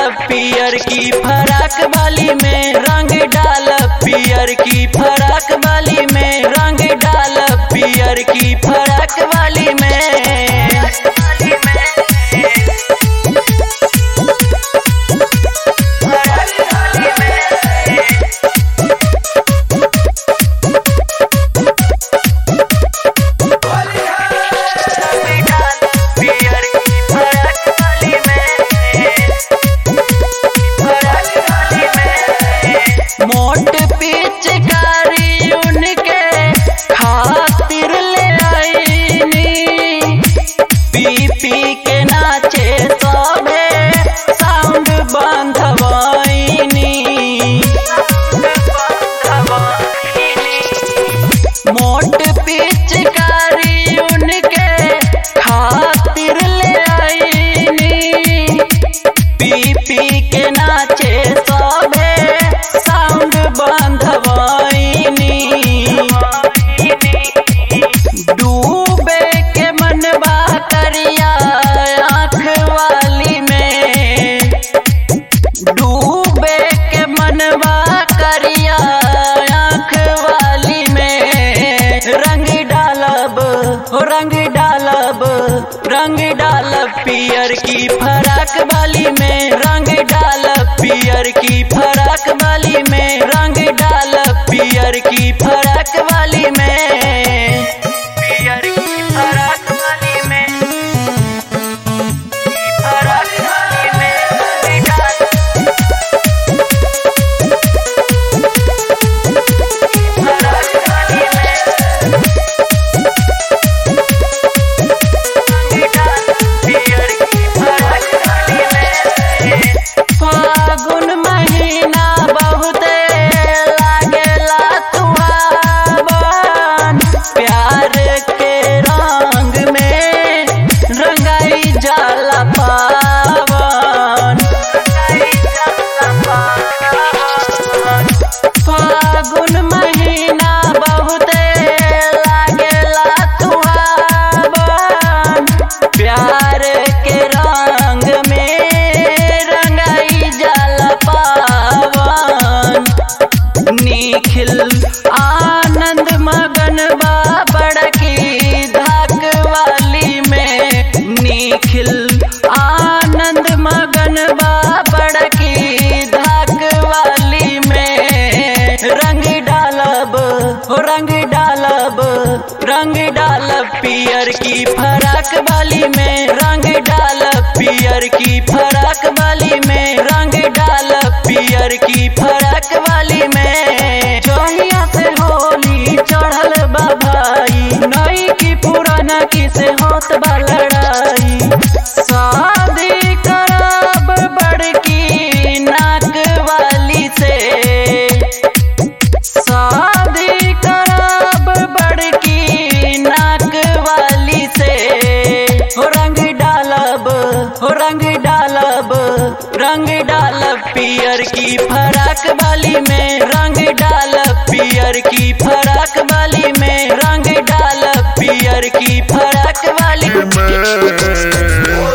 पियर की फराक बाली में रंग डाल पियर की फराक बाली में रंग डाल पियर की फराक वाली में मोट पिचकारी उनके खातिर ले आईनी पी पी के नाचे सबे साउंड बंधवाईनी मोट पिचकारी उनके खातिर ले आईनी पी पी के नाचे सबे साउंड बंधवाईनी डूबे के मनबा करिया आँख वाली में डूबे के मनबा करिया आँख वाली में रंग डालब हो रंग डालब रंग डालब पियर की फराक वाली में रंग डालब पियर की फराक वाली में रंग डालब पियर की फराक वाली में पियर की फराक वाली में फराक वाली में फराक वाली में फागुन महीना बहुते लागेला तुहावन प्यार के रंग में रंगाई जाला पावन फागुन महीना बहुते लागेला तुहावन प्यार के रंग में रंगाई जाला पावन निखिल आनंद मगन बा बड़की धाक वाली में निखिल आनंद मगन बा बड़की धाक वाली में रंग डालब हो रंग डालब रंग डालब पियर की फराक वाली में रंग डालब पियर की फराक वाली में रंग डालब पियर की फराक वाली में जहिया से होली चढ़ल बा भाई नई की पुराना की से होत बा लड़ाई शादी करब बड़की नाक वाली से शादी करब बड़की नाक वाली से हो रंग डालब हो रंग डालब रंग डालब पियर की फराक वाली में रंग डालब पियर की फराक वाली